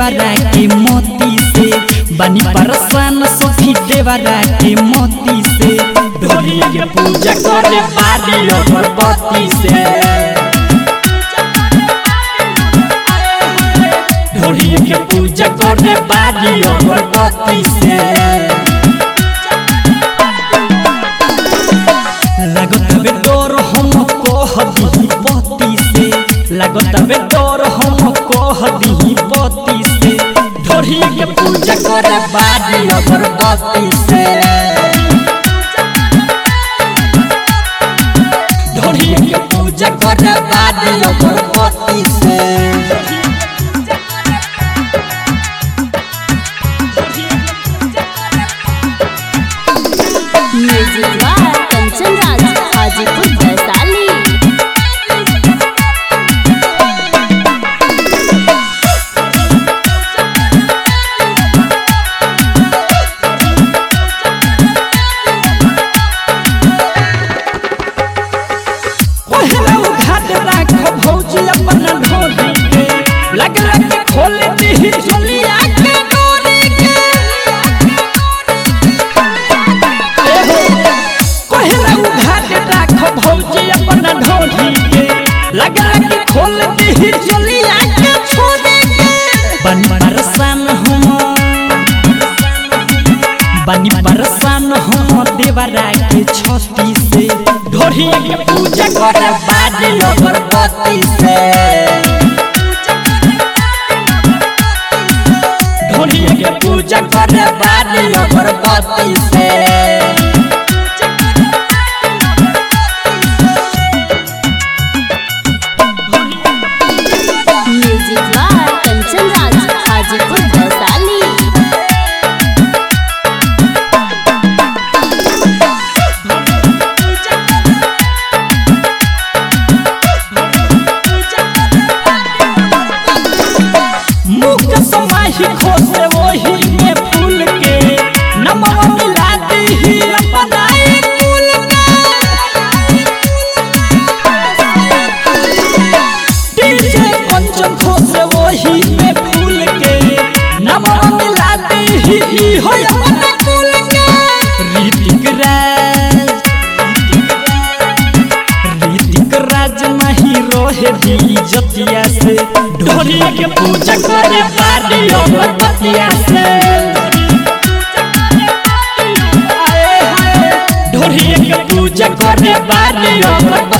देवरा के मोती से बनी परसान सखी देवरा के मोती से ढोली के पूजा करे बारी अगरबत्ती से ढोली के पूजा करे बारी अगरबत्ती से लागत बे डोर हम कह दिही पति से लागत बे डोर हम कह दिही पति से ढोरी के पूजा करे बारी अगरबत्ती से ढोरी के पूजा करे बारी अगरबत्ती से म्यूजिक बाय कंचन राज हाजीपुर वैशाली पहला उघाट राख भौजी अपन ढोली के लग लग खोल दी झोलिया के डोरी के पहला उघाट राख भौजी अपन ढोली के लग लग खोल दी झोलिया के छोड़े के बन परसान हम बनी परसान हम देवरा के छती से ढोरी के पूजा करे बाजे अगरबत्ती से ढोरी के पूजा करे बाजे अगरबत्ती से म्यूजिक बाय कंचन राज हाजीपुर वैशाली मुख समाही खोसे वही में फूल के नमवा मिला दी अपनाए कुल के डीजे कंचन खोसे वही में फूल के नमवा मिला दी हो अपना कुल के रीतिक राज रीतिक राज नहीं रोहे दी जतिया से ढोली के पूजा करे बारी अगरबत्तिया से ढोली के पूजा करे बारी अगरबत्तिया